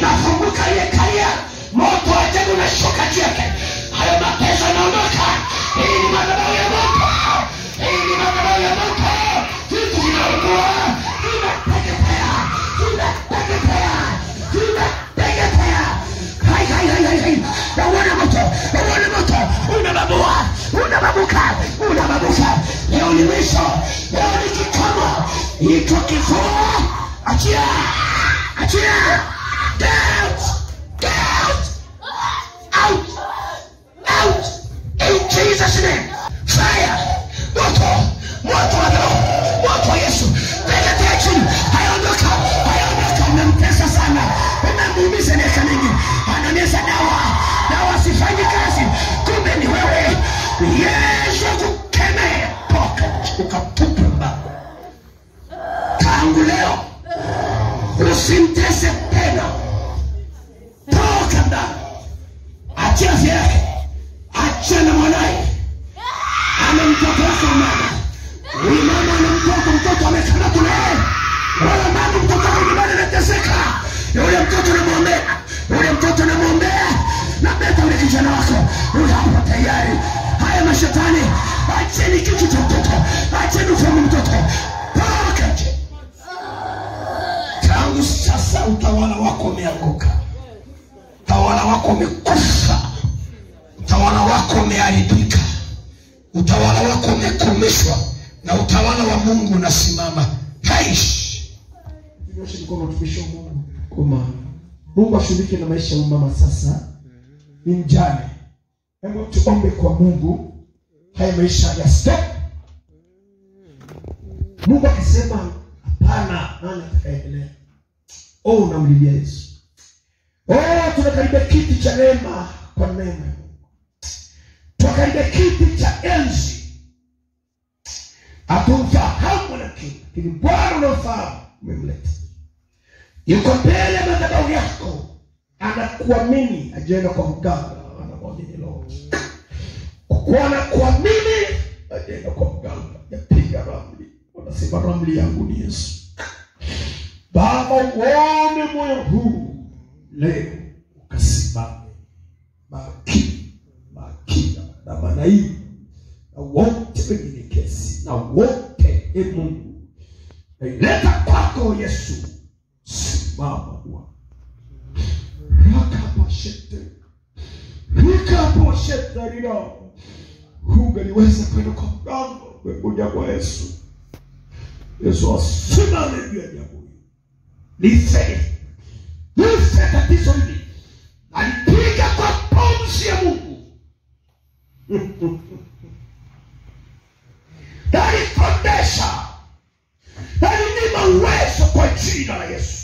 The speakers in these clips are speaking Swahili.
inafunguka ile karia moto wa ajabu unashuka juu yake hayo mateso yanaondoka hii ni madhabahu ya moto hii ni madhabahu ya moto vitu vinaungua vinateketea vinateketea vinateketea hai hai hai hai hai nauona moto nauona moto unababua unababuka unababuka leo ni mwisho leo ni kikomo iko kifua achia achia Get out out out in Jesus name fire moto moto wa roho moto wa Yesu teketea chini hayaondoka hayaondoka umemtesa sana umemuumiza miaka mingi anameza dawa dawa sifanyi kazi kumbe ni wewe Yesu akukemee toka ukatupe mbali tangu leo usimtese tena toka ndani achia afya yake achia na mwanaye ana mtoto wake wa mama huyu mama ana mtoto mtoto amekamatwa na yeye wala mama mtoto wake nyumbani anateseka yule mtoto namwombea yule mtoto namwombea na beta ule kijana wako yule hapo tayari haya mashetani acheni kichwa cha mtoto acheni ufamu mtoto toka nje tangu sasa utawala wako umeanguka utawala wako umekufa utawala wako umeharibika utawala wako umekomeshwa na utawala wa mungu unasimama haishi tunyoshe mkono tumishe mungu koma mungu ashughulike na maisha ya mama sasa ni mjane hebu tuombe kwa mungu haya maisha ya stop mungu akisema hapana nani atakaendelea oh unamlilia yesu oh tunakaribia kiti cha neema kwa neema ya mungu tunakaribia kiti cha enzi hatumfahamu lakini lakini bwana unaofahamu umemleta yuko mbele ya madhabahu yako anakuamini ajaenda kwa mganga anamwamini roho kwa kuwa anakuamini ajaenda kwa mganga yapiga ramli wanasema ramli yangu ni yesu baba uone moyo huu leo ukasimame makini makina na manaibu na wote wenye kesi na wote e mungu naileta kwako yesu simama bwana rakapashete rikaposhete rilo hungeliweza kwenda kwa mganga umekuja kwa yesu yesu asimame juu ya jambo hili life life tatizo hili alipiga kwa pumzi ya mungu alipondesha alinima uwezo kwa jina la yesu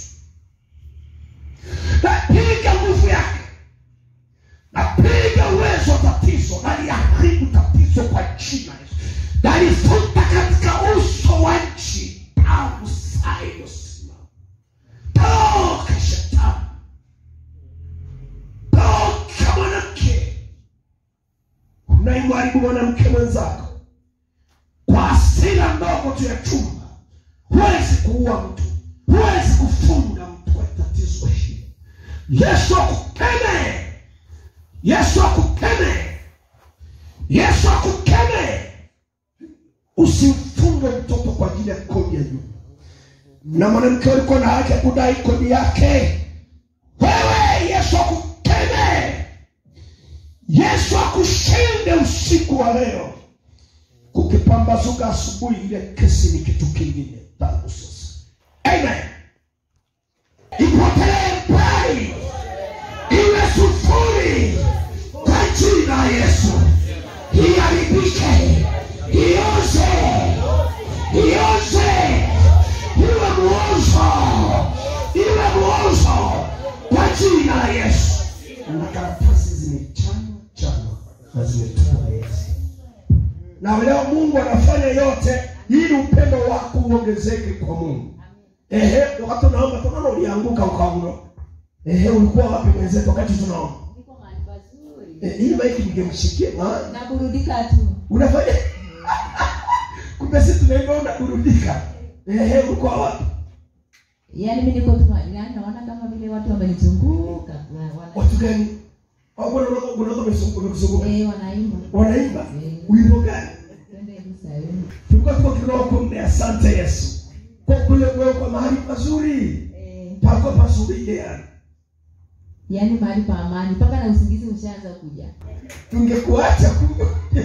napiga nguvu yake napiga uwezo wa tatizo naliharibu tatizo kwa jina la yesu nalifuta katika uso wa nchi tangu saa iliyosimama toka shetani toka mwanamke unaimharibu mwanamke mwenzako kwa hasira ndogo tu ya chumba huwezi kuua mtu huwezi kufunga mtu kwa tatizo hili yesu akukeme yesu akukeme yesu akukeme usimfunge mtoto kwa ajili ya kodi ya nyumba na mwanamke ulikuwa na haki ya kudai kodi yake wewe yesu akukeme yesu akushinde usiku wa leo kukipambazuka asubuhi ile kesi ni kitu kingine tangu sasa amen ipotelee mbali iwe sufuri kwa jina la yesu iharibike ioze ioze iwe muozo iwe muozo kwa jina la yesu na karatasi zimechanwa chanwa na zimetupwa yesu na leo mungu anafanya yote ili upendo wako uongezeke kwa mungu ehe wakati unaomba tunaona ulianguka ukaondoka ehe ulikuwa wapi mwenzetu wakati tunaomba Niko mahali pazuri. Eh, hii maiki ningemshikia maana Naburudika tu. unafanya kumbe si tunaimba unaburudika ehe ulikuwa wapi Yaani mimi niko tu yaani naona kama vile watu wamenizunguka watu gani au bwana unaweza unaweza umekuzunguka Eh, wanaimba. wanaimba Eh. wimbo gani Twende Yerusalemu. tulikuwa tuko kiroho kumbe asante yesu kwa kule kuwekwa mahali pazuri Eh, pako pazuri yani yaani mahali pa amani mpaka na usingizi ushaanza kuja. tungekuacha kumbe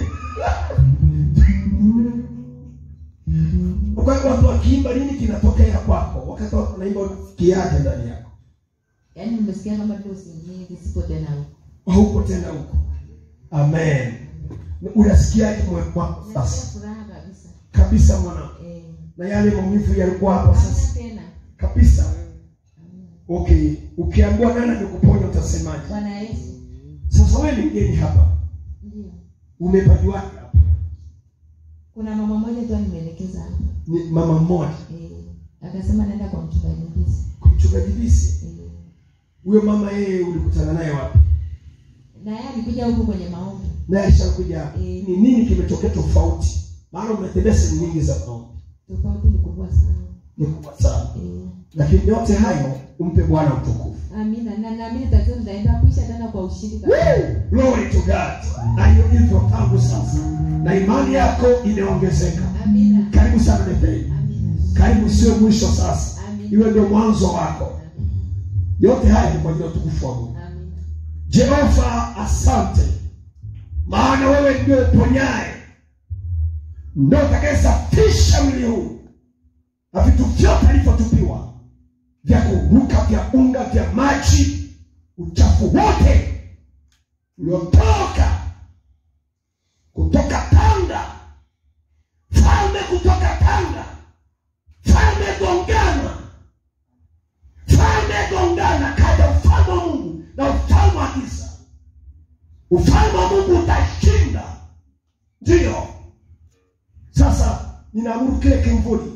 wakati watu wakiimba nini kinatokea kwako wakati watu wanaimba kiaje ndani yako Yaani nimesikia kama vile usingizi sipo tena huko. hauko tena huko amen unasikiaje moyo wako Nasikia sasa furaha kabisa. kabisa mwanangu Eh, na yale maumivu yalikuwa hapo hamna sasa tena. kabisa okay ukiambiwa nani amekuponya utasemaje Bwana Yesu. sasa wewe ni mgeni hapa Ndio. umepajuaje hapa Kuna mama mmoja tu nimeelekeza hapa. ni mama mmoja Eh, akasema naenda kwa mchungaji Bisi. mchungaji bisi Eh, huyo mama yeye ulikutana naye wapi na yeye alikuja huko kwenye maombi. naye ashakuja hapa. Eh. ni nini kimetokea tofauti maana umetembea sehemu nyingi za maombi Tofauti ni kubwa sana. ni kubwa sana Eh, lakini yote hayo umpe bwana utukufu amina. Na naamini tatizo litaenda kuisha tena kwa ushindi kabisa. glory to god na hiyo hivyo tangu sasa na imani yako imeongezeka Amina. karibu sana Bethel. Amina. karibu sio mwisho sasa Amina. iwe ndio mwanzo wako yote haya ni kwa ajili ya utukufu wa mungu Amina. jehova asante maana wewe ndio uponyaye ndio utakayesafisha mwili huu na vitu vyote alivyotupiwa vya kuruka vya unga vya maji uchafu wote uliotoka kutoka tanga falme kutoka tanga falme gongana falme gongana kaja ufalme wa mungu na ufalme wa giza ufalme wa mungu utashinda ndiyo sasa ninaamuru kile kimvuli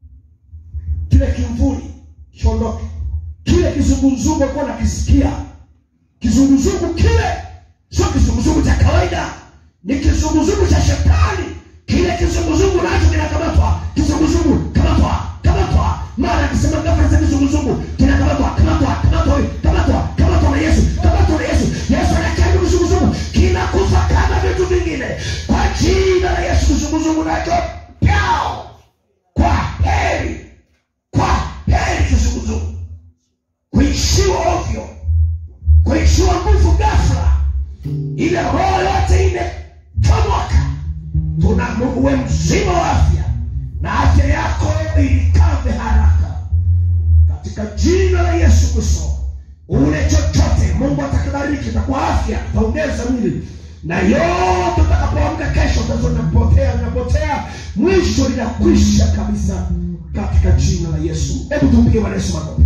kile kimvuli kiondoke kile kizunguzungu kuwa nakisikia kizunguzungu kile sio kizunguzungu cha kawaida ni kizunguzungu cha shetani kile kizunguzungu nacho kinakamatwa kizunguzungu kamatwa kamatwa mara akisema gafra za kizunguzungu kinakamatwa kamatwa kamatwa kamatwa kamatwa na yesu kamatwa na yesu yesu anakia kizunguzungu kinakufa kama vitu vingine kwa jina la yesu kizunguzungu nacho pyao kwa heri kwa heri kizunguzungu kuishiwa ovyo kuishiwa nguvu ghafla ile roho yote imechomoka tuna uwe mzima wa afya na afya yako ilikave haraka katika jina la yesu kristo ule chochote mungu atakibariki takuwa afya taongeza mwili na yote utakapoamka kesho utazo napotea napotea mwisho linakwisha kabisa katika jina la yesu hebu tumpige bwana yesu makofi